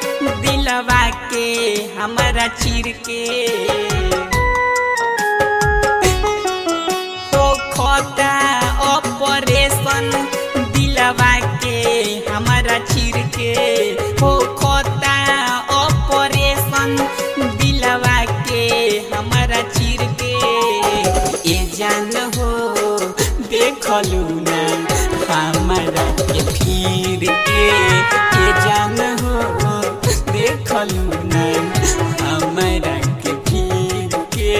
दिलवा के हमारा चीर के हो खोता ऑपरेशन दिलवा के हमारा चीर के हो खोता ऑपरेशन दिलवा के हमारा चीर के ए जान हो देखलू ना हमारा के फिर के ए जान हो देखलू ना हमारा के फिर के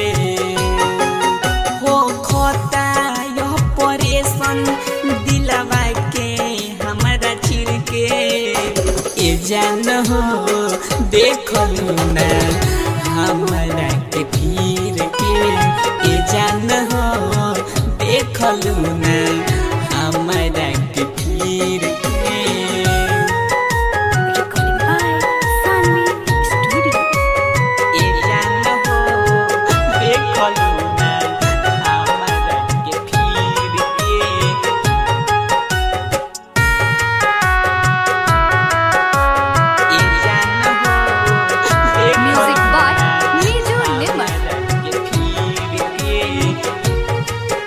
हो खोता यह परेशान दिलवा के हमारा चिर के ए जान हो देखलू ना हमारा के फिर के ए जान हो देखलू ना हमारा के फिर के Recording by Sanvi Studio. ए जान हो देखलू ना हमारा के फिर के ए जान हो देखलू Music by ना Niju Nimar. हमारा के फिर के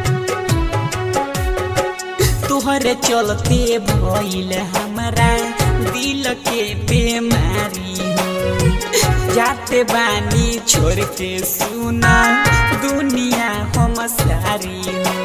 तोहरे चलते भइल हमारा दिल के बीमारी हो जाते बानी छोड़ के सुना दुनिया हम सारी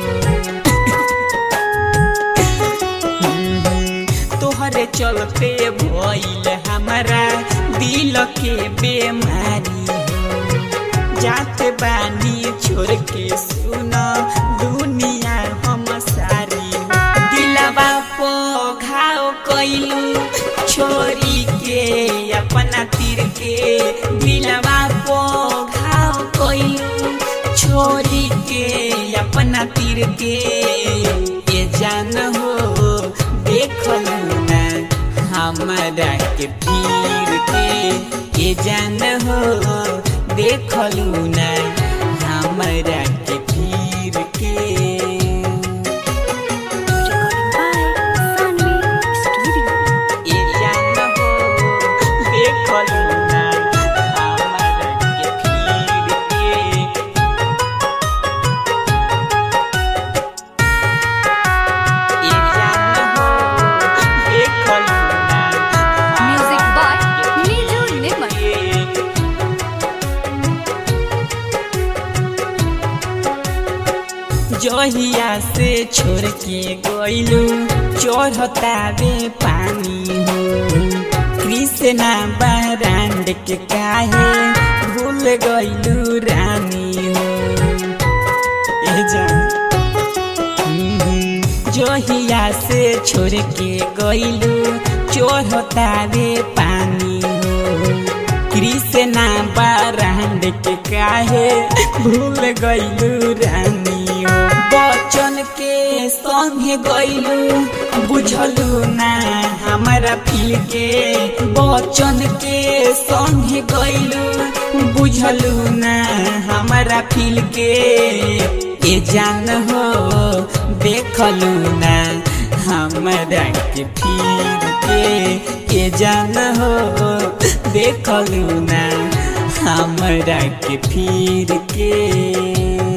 हो तोहरे चलते भइल हमारा दिल के बीमारी हो जाते बानी छोड़ के सुना दुनिया हम सारी दिलवा पो घाव कैलू छोरी के अपना तीर के दिलवा पो घाव कैलू छोरी के अपना तीर के ये जान हो देखलू ना हमारा के पीर के ये जान हो देखलू ना हमारा के पीर के Recording by Sanvi Studio. ए जान हो देखलू ना हमारा के पीर के ए जान हो देखलू ना Music by हमारा के Niju Nimar. जहिया से छोड़ के गइलू चढ़ता बे पानी हो कृष्णा बारांड के काहे भूल गइलू रानी हो ए जान हम्म, जहिया से छोड़ के गइलू चढ़ता बे पानी हो कृष्णा बारांड के काहे भूल गइलू रानी हो बचन के संगे गइलू बुझलू ना हमारा फील के बचन के संगे गइलू बुझलू ना हमारा फील के ए जान हो देखलू ना हमारा के फील के ए जान हो देखलू ना हमरा के फिर के